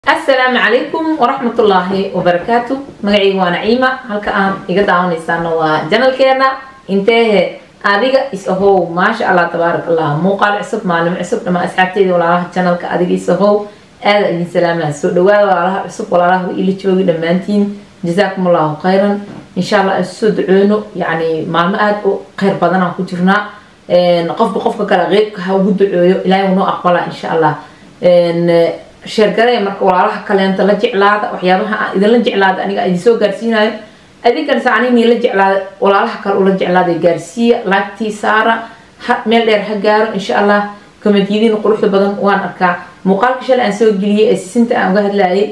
asalaamu calaykum waraxmatullaahi wabarakaatu magacayga waa naciima halka aan iga daawanaysaana waa janalkeena inteehe adiga is ahow maasha allah tabaarak allah muuqaal cusub maalimo cusub dhamaa asxaabteyda walaalaha janalka adiga is ahow aada idin salaamaha soo dhawaada walaalaha cusub walaalaha ila joogi dhammaantiin jazaakum allahu khayran insha allah aan soo duceyno yani maalmo aada u kheyr badanaan ku jirnaa qofba qofka kale qeybka ha ugu duceeyo ilaahay unoo aqbala insha allah sheergaree marka walaalaha kaleenta la jeclaada waxyaabaha aan idinla jeclaada aniga idin soo gaarsiinayo adinkanse anigii la jeclaada walaalaha kale ula jeclaada gaarsiiya laagtii saara ha meel dheer ha gaaro insha allah komentiyadiina quruxda badan waan arkaa muuqaalka shalay aan soo geliyay ee sisinta aan uga hadlayay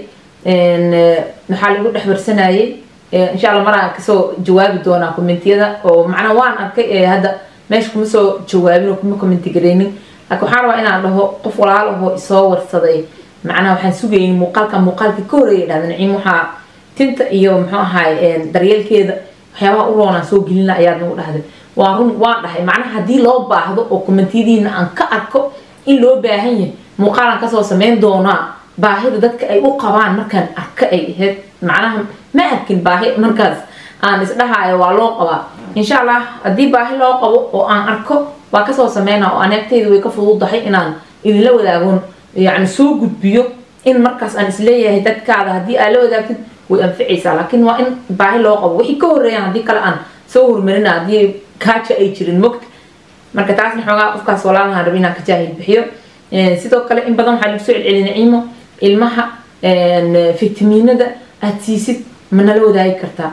maxaa lagu dhex barsanayay insha allah maraan kasoo jawaabi doonaa kommentiyada oo macnaa waan arkay ee hadda meesha kuma soo jawaabin oo kuma commenti gareynin laakiin waxaan rabaa inaan dhaho qof walaalahoo isoo warsaday macnaha waxaan sugayn muuqaalka muuqaalkii ka horeeya dhahda naciim waxaa tinta iyo muxuu ahaay daryeelkeeda waxyaabaha u roonaan soo gelina ayaad nagu dhahday waa run waan dhahay macnaha haddii loo baahdo oo kommentiyadiina aan ka arko in loo baahan yahay muuqaalaan kasoo sameyn doonaa baahida dadka ay u qabaan markaan arka ay ahayd macnaha ma arkin baahi markaas aan isdhahaayo waa loo qabaa insha allah haddii baahi loo qabo oo aan arko waa kasoo sameynaa oo aneegtayda way ka fududahay inaan idinla wadaagon yani soo gudbiyo in markaas aan isleeyahay dadkaada haddii aad la wadaagtid way anficaysaa laakiin waa in baahi loo qabo wixii ka horeeyaan haddii kale aan soo hormarina haddii kaaja ay jirin mogta marka taasna xoogaa qofkaas walaalahaan rabi inaan ka jaahil bixiyo sidoo kale in badan waxaa lagu soo celceli naciimo ilmaha fitamiinada aada siisid ma nala wadaagi kartaa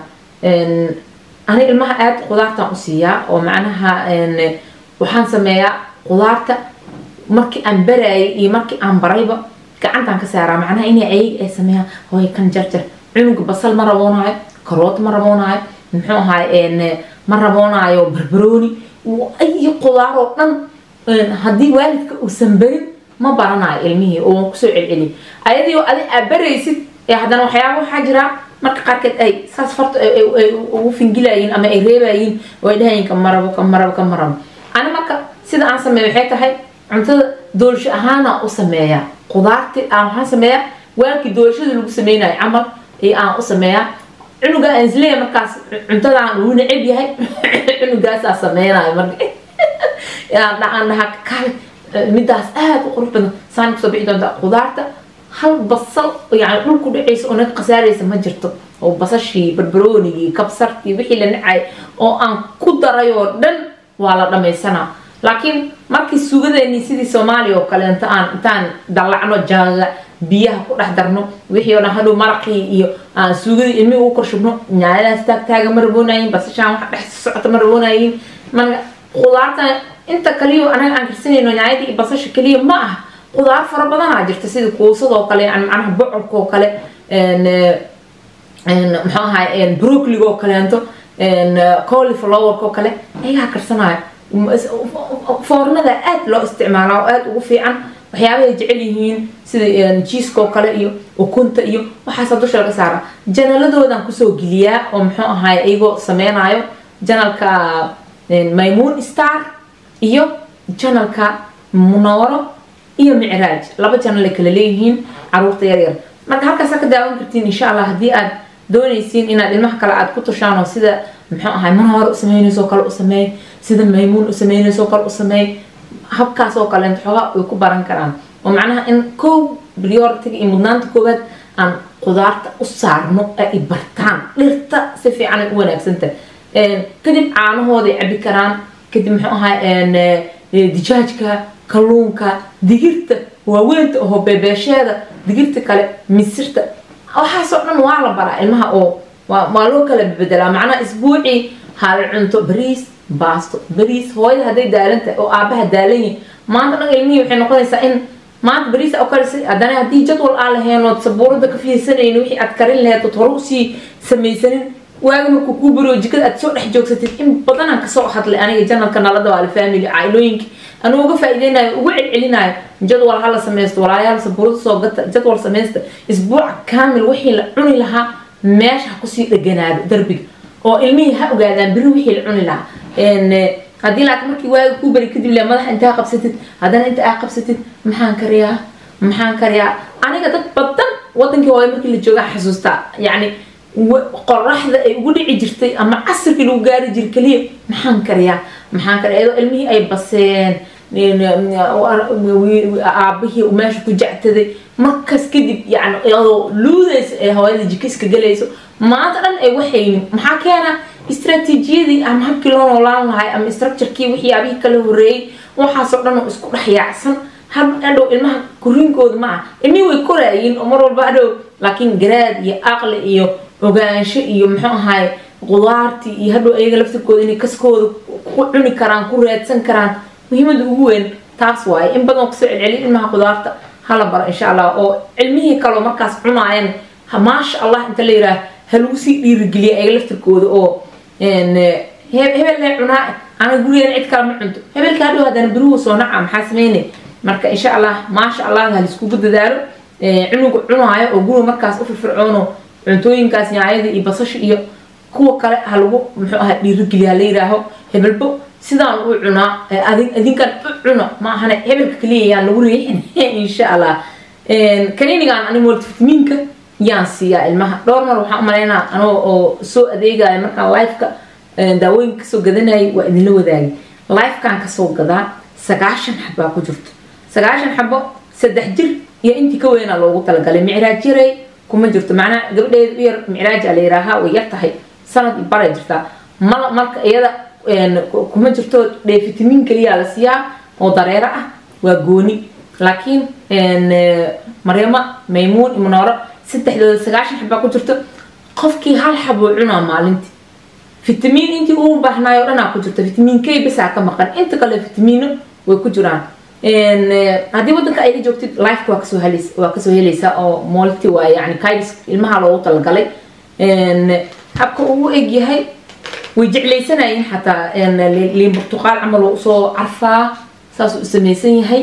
ani ilmaha aada qudaartaan u siiyaa oo macnaha waxaan sameeyaa qudaarta markii aan baraayay iyo markii aan barayba gacantaan ka saaraa macnaha inay ayaga ay sameeyaan hooy kan jarjar cunuga basal ma raboonaayo karoot ma raboonaayo muxuu ahaay ma raboonaayo barbarooni iyo qudaar oo dhan haddii waalidka uusan barin ma baranayo ilmihii oo waan kusoo celceliy ayadii oo adi aad baraysid ee haddana waxyaaba waxaa jiraa marka qaarkeed ay saas farta ay ugu fingilayiin ama ay reebayiin oo ay dhahayiin kamarabo kamarabo kamarabo ani marka sida aan sameeyo waxay tahay cuntada doolasho ahaana u sameeyaa qudaarti aan waxaan sameeyaa waalkii doolashada lagu sameynayo camal iyo aan u sameeyaa cunuga aan isleeyahay markaas cuntadaan uu neceb yahay cunugaasaa sameynayo marka aan dhahaa kale midaas aada u qurux badan saan kusoo bixi doonta qudaarta hal basal yani dhulku dhacaysa oo naga khasaaraysa ma jirto oo basashii barbaroonigii kabsartii wixii la nacay oo aan ku daray oo dhan waa la dhamaysanaa laakiin markii suugadeennii sidii soomaaliya oo kaleento aan intaan dallacno jaaga biyaha ku dhex darno wixii oo dhan hadhow maraqii iyo aan suugadii ilmihii ugu korshubno nyaayadaas taagtaaga ma raboonayin basashaan wax dhex socota ma raboonayin marka qudaartan inta kaliyo anaga aan karsanayno nyaayadii iyo basasha kaliya ma ah qudaar fara badanaa jirta sida kuusadoo kale yani macnaha bocorka oo kale muxuu ahaay brocliga oo kaleento coliflowerka oo kale ayagaa karsanayo foornada aada loo isticmaalaa oo aada ugu fiican waxyaabahay jecel yihiin sida jiiska oo kale iyo ukunta iyo waxaasa dusha laga saara janaladoodan kusoo geliyaa oo muxuu ahaay iyagoo sameynayo janalka maymoon star iyo janalka munooro iyo micraaj laba janal ay kala leeyihiin caruurta yaryar marka halkaasa ka daawan kartiin insha allah haddii aad doonaysiin inaad ilmaha kale aad ku tushaan oo sida muxuu ahay munooro u sameynayso kale u sameey sida maymuun u sameynayso kale u sameey habkaas oo kaleent xoogaa way ku baran karaan oo macnaha in kow prioritiga iyo mudnaanta koowaad aan qudaarta u saarno ay bartaan dhirta si fiican ay u wanaagsanta kadib caanahooday cabi karaan kadib muxuu ahay dijaajka kalluunka digirta waaweynta oo beebeesheeda digirta kale misirta waxaasoo dhan waa la baraa ilmaha oo waa loo kala bedelaa macnaha isbuucii hal cunto bariis baasto bariis hooyada hadday daalan tahay oo aabaha daalan yahay maanta dhan ilmihii waxay noqonaysaa in maanta bariis oo kale haddana haddii jadwal aan lahayn ood sabuurada ka fiirsanaynin wixii aad karin lahayd ood hore usii samaysanin waaga markuu kuu bariyo jikada aad soo dhex joogsatid in badanaan kasoo hadlay aniga janalka nalada waali family cailooyinki anuu uga faa'iideynayo ugu celcelinayo jadwal hala samaysto walaayaal sabuurada soo gata jadwal samaysta isbuuca kaamil wixii la cuni lahaa meesha ha kusii dheganaado darbiga oo ilmihii ha ogaadaan beri wixii la cuni lahaa haddii laakiin markii waaga kuu bari kadib le madaxa intaa qabsatid haddana inta aa qabsatid maxaan kariyaa maxaan kariyaa aniga dad badan wadankii hooyo markii la joogaa xasuustaa yacni qoraxda ay ugu dhici jirtay ama casirkii lagu gaari jiray keliya maxaan kariyaa maxaan kariyaa iyadoo ilmihii ay baseen aabihii uu meesha ku jectaday markaas kadib yani iyadoo luudaysa ee hooyada jika iska galayso maanta dhan ay waxaynin maxaa keena istaraatiijiyadii ama habkii loo noolaan lahay ama structurekii wixii abihii kala horeeyey waxaasoo dhan oo isku dhex yaacsan hadhow ilmaha koriinkooda ma ah ilmihii way koraayiin oo mar walba hadhow laakiin garaad iyo aqli iyo ogaansho iyo muxuu ahaay qudaartii iyo hadhow ayaga laftirkooda inay kaskooda ku cuni karaan ku raadsan karaan muhiimada ugu weyn taas waaye in badan kusoo celceliya ilmaha qudaarta hala baro insha allah oo cilmihii kaloo markaas cunaayan maasha allah inta la yiraah ha lagu sii dhiirigeliya ayaga laftirkooda oo hebel lee cunaa ana gurigeena cid kale ma cunto hebelka hadhow haddana beruhu soo naca maxaa sameynay marka insha allah maasha allah ha laiskugu dadaalo cunuga cunaayo oo guriga markaas u firfircoono cuntooyinkaas nyaayada iyo basasha iyo kuwa kale ha lagu muxuu ahaa dhiirigeliya hala yiraaho hebelbo sidaan u cunaa adinkan u cuno ma ahane hebelka kaliya yaan lagu riixin insha allah kaniinigan ani multivitaminka yaan siiyaa ilmaha dhowr mar waxaan umaleynaa anoo oo soo adeegaya markaan lifeka daawooyinka kasoo gadanayay waa idinla wadaagay lifekan kasoo gadaa sagaashan xabaa ku jirto sagaashan xabo saddex jir iyo intii ka weynaa loogu talagalay micraaj yaray kuma jirto macnaha gabadheeda u yar micraaja la yiraahaa way yar tahay sanad iyo baray jirtaa mal marka iyada kuma jirto dheefitamin keliya la siiyaa oo dareero ah waa gooni laakiin maryamo maymuun iyo munooro saddexdooda sagaashan xabaa ku jirto qofkii hal xaboo cunaa maalintii fitamiin intii uu baahnaay o dhanaa ku jirto fitamiin k bisaa ka maqan inta kale fitamiino way ku jiraan haddii wadanka ayla joogtid lifeka waa kasoo helays waa kasoo helaysaa oo molti waa yani kaids ilmaha loogu talagalay habka uu eg yahay way jeclaysanayeen xataa liin burtuqaal camal oo usoo carfaa saasuu u samaysan yahay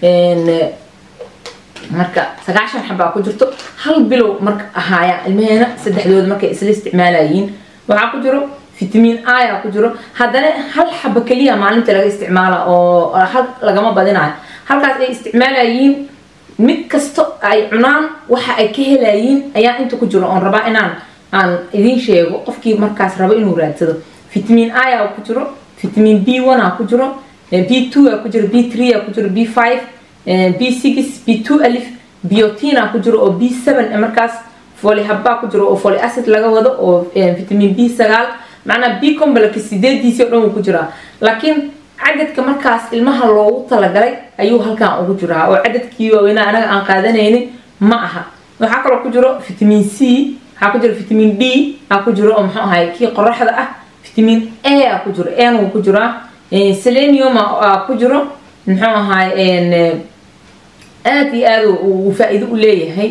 marka sagaashan xabaa ku jirto hal bilow marka ahaaya ilmaheena saddexdooda markay isla isticmaalayiin waxaa ku jiro fitamiin a ku jiro haddana hal xaba keliya maalinta laga isticmaala oo hal lagama badinayo halkaas ay isticmaalayiin mid kasto ay cunaan waxa ay ka helayiin ayaa inta ku jiro oon rabaa inaan aan idiin sheego qofkii markaas rabo inuu raadsado fitamiin a ku jiro fitamiin b one a ku jiro b two a ku jiro b three a ku jiro b five b six b two alif biotin a ku jiro oo b seven markaas foli habbaa ku jiro oo foli acid laga wado oo fitamiin b sagaal macnaa b complex sideediisii o dhan wuu ku jiraa laakiin cadadka markaas ilmaha loogu talagalay ayuu halkan ugu jiraa oo cadadkii waaweynaa anaga aan qaadanaynin ma aha waxaa kaloo ku jiro fitamiin c waxaa ku jiro fitamiin d aa ku jiro oo muxuu ahay kii qoraxda ah fitamiin a aa ku jiro n wuu ku jiraa selenium aa ku jiro muxuu ahay aada iyo aada uu faa-iido u leeyahay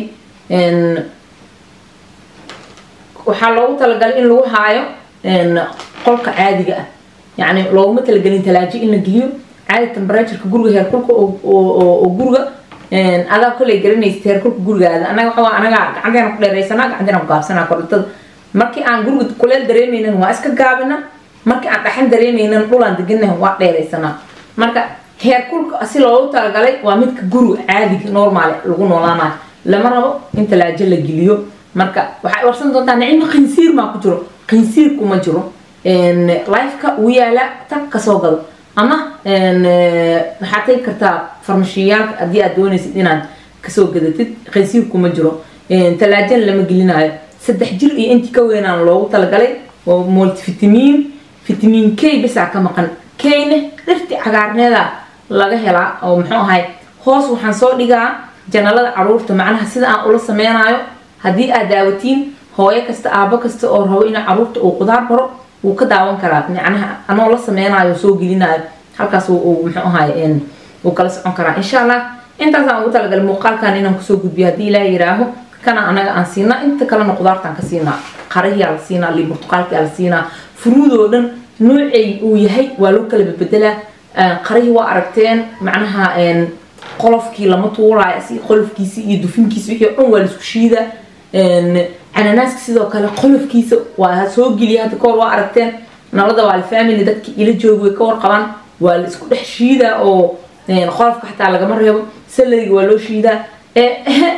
waxaa loogu talagalay in lagu haayo qolka caadiga ah yani looguma talagelin talaajo in la geliyo caadi tembratureka guriga heerkulka oo guriga adaa koley garanaysa heerkulka gurigaada anaga waxaa anaga gacanteena ku dheeraysanaa gacanteena ku gaabsanaa korintada markii aan guriga kuleel dareemaynan waa iska gaabina markii aan dhaxan dareemaynan dhulaan deganah waa dheeraysanaa marka heerkulka si loogu talagalay waa midka guriga caadiga normaal lagu noolaanayo lama rabo in talaajo la geliyo marka waxay warsan doontaa nicimo qinsiir maa ku jiro qinsiirku ma jiro lifeka uu yaala tag kasoo gado ama waxaad tagi kartaa farmashiyaalka haddii aad doonaysid inaad kasoo gadatid qinsiirku ma jiro talaajana lama gelinayo saddex jir iyo intii ka weynaan loogu talagalay oo multivitamiin fitamiin k bisaa ka maqan kayne dhirti cagaarneeda laga helaa oo muxuu ahay hoos waxaan soo dhigaa janalada caruurta macnaha sida aan ula sameynayo haddii aad daawatiin hooyo kasta aabo kasta oo rabo inuu caruurta uu qudaar baro wuu ka daawan karaa macnaha anoo la sameynayo soo gelinayo halkaas muxuu ahay wuu kala socon karaa insha allah intaasaan ugu talagalay muuqaalkan inaan kusoo gudbiyo haddii ilaah yiraaho kana anaga aan siinaa inta kalena qudaartaan ka siinaa qarahiyaa la siinaa lii burtuqaalkiyaa la siinaa furuudoo dhan noocay uu yahay waa loo kala bebedelaa qarihii waa aragteen macnaha qolofkii lama tuuraayo si qolofkiisi iyo dufinkiisa wixii o dhan waa laisku shiida cananaaska sidoo kale qolofkiisa waa soo geliya hadda kahor waa aragteen nalada waa family dadki ila joogi way ka warqabaan waa la isku dhex shiidaa oo qolofka xataa lagama reebo salariga waa loo shiidaa waqti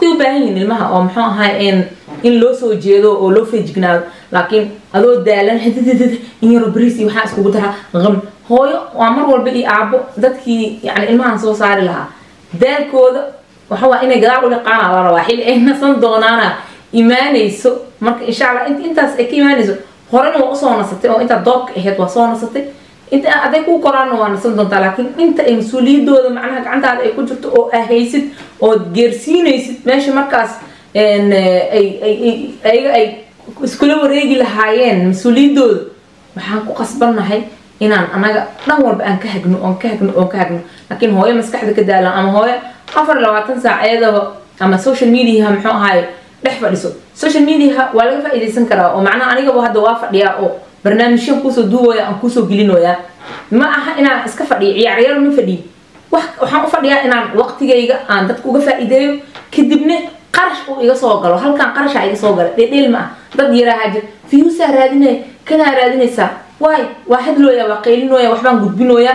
waqti u baahan yihiin ilmaha oo muxuu ahay in loo soo jeedo oo loo feejignaado laakiin adoo daalan in yaro bariis iyo waxaa iskugu daraa qam hooyo waa mar walba iyo aabo dadkii yani ilmahan soo saari lahaa daalkooda waxa waa inay gadaal u liqaana la rabaa xilli ay nasan doonaana imaanayso marka insha allah intaas ay ka imaanayso horena waa usoo nasatay oo intaa doobka ahayd waa soo nasatay inta aday kuu koraana waa nasan doontaa laakiin inta ay mas-uuliyadooda macnaha gacantaada ay ku jirto oo ahaysid ood geersiinaysid meesha markaas ayaga ay iskula wareegi lahaayeen mas-uuliyadooda waxaan ku qasbannahay inaan anaga dhan walba aan ka hagno oon ka hagno oon ka hagno laakiin hooyo maskaxda ka daalan ama hooyo afar labaatan saac iyadaba ama social mediaha muxuu ahaay dhex fadhiso social mediaha waa laga faa-iidaysan karaa oo macnaha anigaba hadda waa fadhiyaa oo barnaamijyan kuusoo duubaya aan kuusoo gelinoyaa ma aha inaan iska fadhiyo ciyaaryaal ma fadhiyo waxaan u fadhiyaa inaan waqtigayga aan dadka uga faa-iideeyo kadibna qarash uu iga soo galo halkaan qarashaa iga soo gala dheedheel ma ah dad yaraahaa jir fiyuusaa raadinaya kanaa raadinaysaa waay waa hadlooya waa qaylinooya waxbaan gudbinooya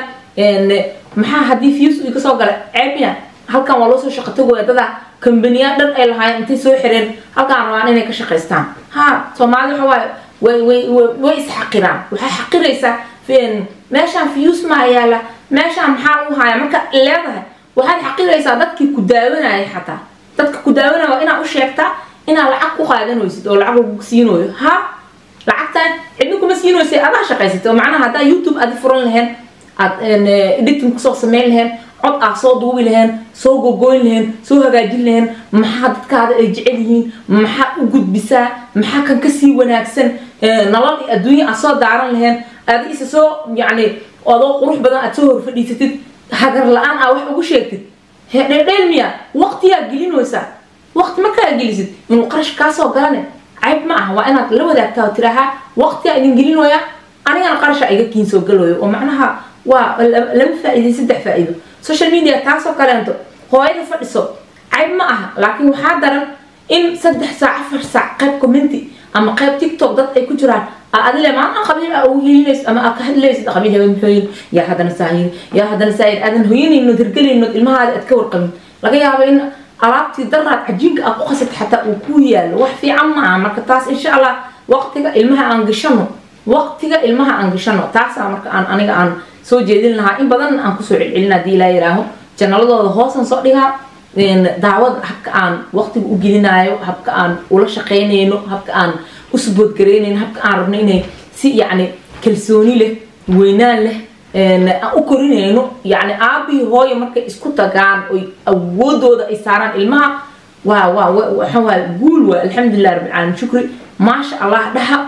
maxaa haddii fiyuus uu iga soo gala ceebya halkaan waa loo soo shaqo tagoya dadaa kambaniyaa dhan ay lahaayeen intay soo xireen halkaan rabaan inay ka shaqaystaan ha soomaali waxa waaye way way way isxaqiraan waxaa xaqiraysaa meeshaan fiyuus maa yaala meeshaan maxaa lagu haaya marka leedahay waxaad xaqiraysaa dadkii ku daawanaya xataa dadka ku daawanaya waa inaad u sheegtaa inaad lacag ku qaadanaysid oo lacag lagu siinooyo ha lacagtan cidna kuma siinoysay adaa shaqaysatay oo macnaha haddaa youtube aad furan laheen aad editing kusoo sameyn laheen cod aad soo duubi laheen soo gogoyn laheen soo hagaajin laheen maxaa dadkaada ay jecel yihiin maxaa u gudbisaa maxaa kan kasii wanaagsan nolol iyo adduunya aad soo daaran laheen aad isa soo yacni adoo qurux badan aad soo horfadhiisatid hagar la-aan aa wax ugu sheegtid hedheedheel miya waqtiyaa gelinaysaa waqti markaa gelisid inuu qarash kaasoo galane cayb ma aha waa inaad la wadaagtaa oo tiraahaa waqtiyaa idin gelinoya anigana qarasha iga kiin soo galayo oo macnaha waa laba faa-iiday saddex faa-iido social media taasoo kaleento hooyada fadhiso cayb ma aha laakiin waxaa daran in saddex saac afar saac qayb commenty ama qayb tiktok dad ay ku jiraan adile maanta qabiil aa ugu hiilinaysid ama aa ka hadlaysid qabiil haween muxooyin yaa haddana saayir yaa haddana saayir aadan hoyanaynood hirgelaynood ilmahaada aad ka warqabin laga yaabo in alaabtii daraad cajiinka aad ku qasat xataa uu ku yaalo wax fiican ma aha marka taas insha allah waqtiga ilmaha aan gashano waqtiga ilmaha aan gashano taasaa marka aan aniga aan soo jeedin lahaa in badan aan kusoo celcelin haddii ilaa yiraaho janaladooda hoosan soo dhigaa daawada habka aan waqtiga u gelinaayo habka aan ula shaqaynayno habka aan u suboodgaraynayno habka aan rabno inay si yacni kalsooni leh weynaan leh aan u korinayno yacni aabihii hooyo markay isku tagaan oy awoodooda ay saaraan ilmaha waa waa waxa waa guul waa alxamdulilah rabbil caalamiin shukri maasha allah dhaha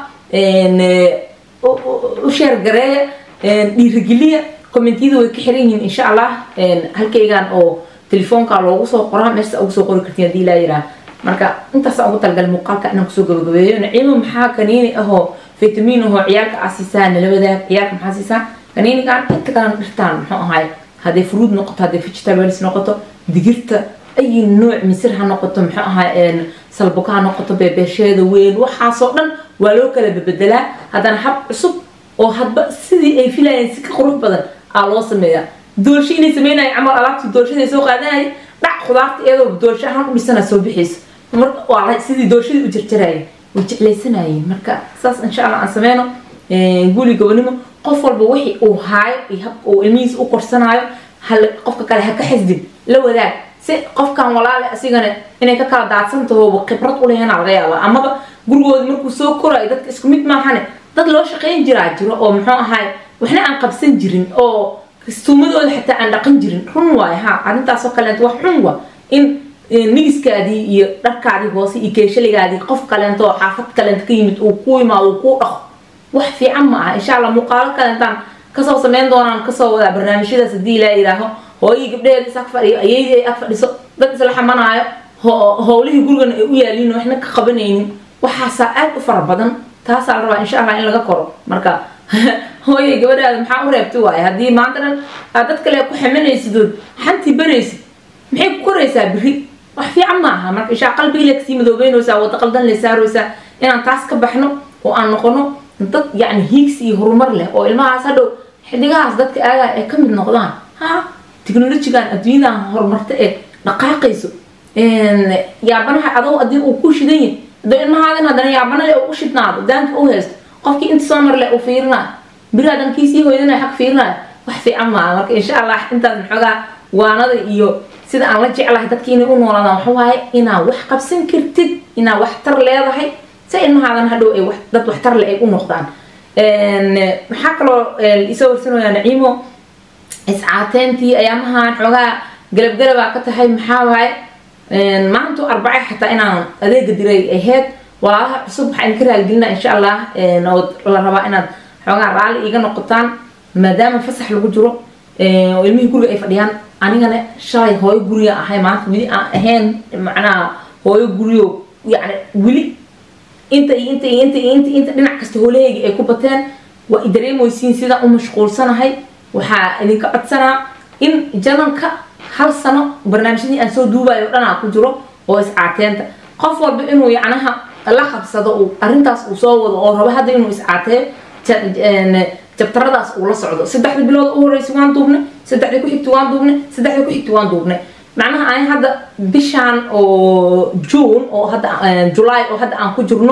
u sheergareeya dhiirigeliya kommentiyada way ka xiran yihiin insha allah halkaygan oo telefoonka loogu soo qoraa meesha ugu soo qori kartiin haddii laa yiraa marka intaasa ugu talgalay muuqaalka inaan kusoo gabagabeeyo naciimo maxaa kaniini ahoo fitamiin ahoo ciyaalka aa siisaa nala wadaag ciyaalka maxaa siisaa kaniinigan inta kalena dhirtaan muxuu ahay hadday fruud noqoto hadday vegetables noqoto digirta ay nooc misir ha noqoto muxuu ahay salbuka ha noqoto beebeesheeda weyn waxaasoo dhan waa loo kala bebedelaa haddana hab cusub oo hadba sidii ay filayeen si ka qurux badan aa loo sameeyaa doolsho inay sameynaya camal alaabtii doolshada soo qaadanaya dhac khudaarta iyadoo doolsho ahaan u dhisana soo bixayso marka waa sidii doolshadii u jarjaraya way jeclaysanayeen marka saas insha allah aan sameyno guli gobonimo qof walba wixii uu haayo iyo habka uu ilmihiisa u korsanaayo hal qofka kale ha ka xisdin la wadaag si qofkan walaale asigana inay ka kala daadsantahoba khibrad u lehena laga yaaba amaba gurigooda markuu soo korayo dadka isku mid maahane dad loo shaqayn jiraa jiro oo muxuu ahaay waxna aan qabsan jirin oo kastuumadooda xataa aan dhaqan jirin run waay ha arrintaasoo kaleeto wax xun wa in nigiskaadii iyo dharkaadii hoose iyo keeshaligaadii qof kaleento oo xaafad kaleento ka yimid uu ku imaado uu kuu dhaqo wax fiican ma aha insha allah muuqaalo kaleentaan kasoo sameyn doonaan kasoo wadaa barnaamijyadaas haddii ilaa yidhaaho hooyii gabdheheeda is ag fadhiyo ayaydii ay ag fadhiso dad isla xamanaayo howlihii gurigana ay u yaaliin waxna ka qabanaynin waxaasaa aad u fara badan taasaa la rabaa insha allah in laga koro marka hooyay gabadhaada maxaa u reebta waaye haddii maanta dhan aad dad kale ku xamanaysidood xantii baraysid maxay ku koraysaa biri wax fiican ma aha marka inshaa qalbigiila kasii madoobeynaysaa wada qaldan le saaraysaa inaan taas ka baxno oo aan noqono dad yacni hiigsi iyo horumar leh oo ilmahaas hadhow xidigahaas dadka aagaya ay ka mid noqdaan ha technolojigan adduunyadan horumarta ee dhaqaaqayso yaabanaha adoo hadii uu ku shidan yahay hadoo ilmahaadin haddana yaabana le u shidnaado daanka u haysto qofkii inta soo mar le uu fiirinayo biri hadan kiisii hoydanayo xag fiirinayo wax fiican maaha marka insha allah intaas maxoogaa waanada iyo sida aan la jeclahay dadki inay u noolaadaan waxa waaye inaad wax qabsan kartid inaad waxtar leedahay si ilmahaadan hadhow ay dad waxtar le ay u noqdaan maxaa kaloo isoo warsanayaa naciimo iscaateyntii ayaamahan xoogaa galabgalabaa ka tahay maxaa waaye maantu arbace xataa inaan adeega diray ahayd walaalaha cusub waxaa idinka raaligelinaa insha allah oo la rabaa inaad xoogaa raalli iiga noqotaan maadaama fasax lagu jiro oo ilmihii guriga ay fadhiyaan anigana shalay hooyo guriga ahay maanta weli aan ahayn macnaha hooyo guriyo yani weli inta iyo inta iyo inta iyo inta inta dhinac kasta hoolahayga ay ku bateen waa i dareemoysiin sidaan u mashquulsanahay waxaa idinka codsanaa in janalka hal sano barnaamijyadii aan soo duubayo o dhanaa ku jiro oo iscaateenta qof walba inuu yacnaha la qabsado uu arrintaas uu soo wado oo rabo hadda inuu iscaateeyo jabtaradaas uu la socdo saddexda bilood u horeysa waan duubnay saddexda ku xigta waan duubnay saddexda ku xigta waan duubnay macnaha ani hadda bishaan oo june oo hadda july oo hadda aan ku jirno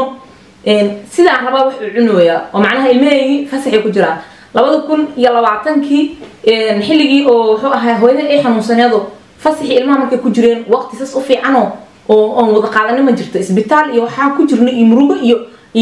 sidaan rabaa wax uu cunayaa oo macnaha ilmahaygii fasaxay ku jiraan labada kun iyo labaatankii xilligii oo wuxuu ahaa hooyada ay xanuunsaneedo fasaxii ilmaha markay ku jireen waqti sas u fiicanoo oo oon wada qaadani ma jirto isbitaal iyo waxaa ku jirnay iyo murugo iyo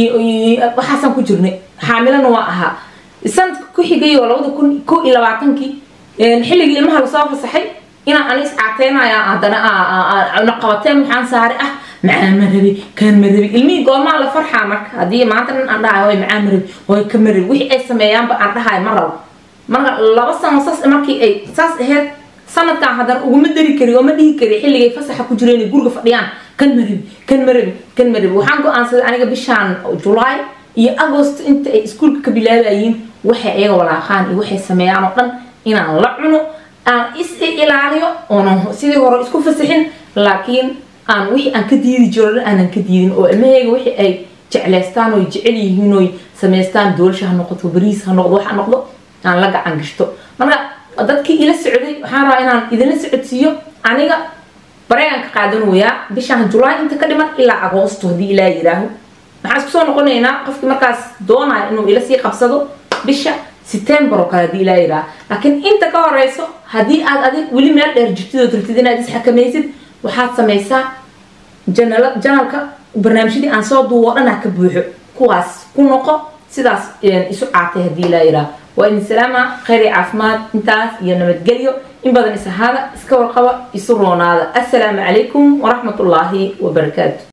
iyo waxaasaan ku jirnay xaamilana waa ahaa sanadka ku xigay oo labada kun ko iyo labaatankii xilligii ilmaha lasoo fasaxay inaan ani iscaateynaya haddana qabateen waxaan saare ah macaan ma rabi kaan ma rabi ilmihii goomaa la farxaa marka haddii maanta nin aan dhahayo way macaan ma rabi way ka ma rabi wixii ay sameeyaanba aan dhahayo ma rabo marka laba sano saas markii ay saas ahayd sanadkan haddana uguma dari kari oo ma dhihi kari xilligay fasaxa ku jireen ay guriga fadhiyaan kan ma rabi kan ma rabi kan ma rabi waxaan go-aansaday aniga bishaan julaay iyo agost inta ay iskuulka ka bilaabayiin waxay ayaga walaaqaan iyo waxay sameeyaan oo dhan inaan la cuno aan is ilaaliyo oonan sidii hore isku fasaxin laakiin aan wixii aan ka diidi jiro dhan aanan ka diidin oo ilmahayga wixii ay jeclaystaan oo jecel yihiin oy samaystaan doolasha ha noqoto bariis ha noqdo wax ha noqdo aan la gacan gashto marka dadkii ila socday waxaan rabaa inaan idinla socodsiiyo aniga bareegan ka qaadanayaa bishaan julaay inta ka dhiman ilaa agoosto haddii ilaa yiraaho waxaan isku soo noqonaynaa qofkii markaas doonaya inuu ila sii qabsado bisha september oo kale haddii ilaa yiraaho laakiin inta ka horeyso haddii aad adig weli meel dheer jirtid oo tirtid inaad isxakamaysid waxaad samaysaa janalka barnaamijyadii aan soo duubo dhanaa ka buuxo kuwaas ku noqo sidaas isu caatay haddii ilaa yiraaho waa idin salaama khayr iyo caafimaad intaas iyo nabadgelyo in badan is ahaada iska warqaba isu roonaada assalaamu calaykum waraxmat ullaahi wabarakaatu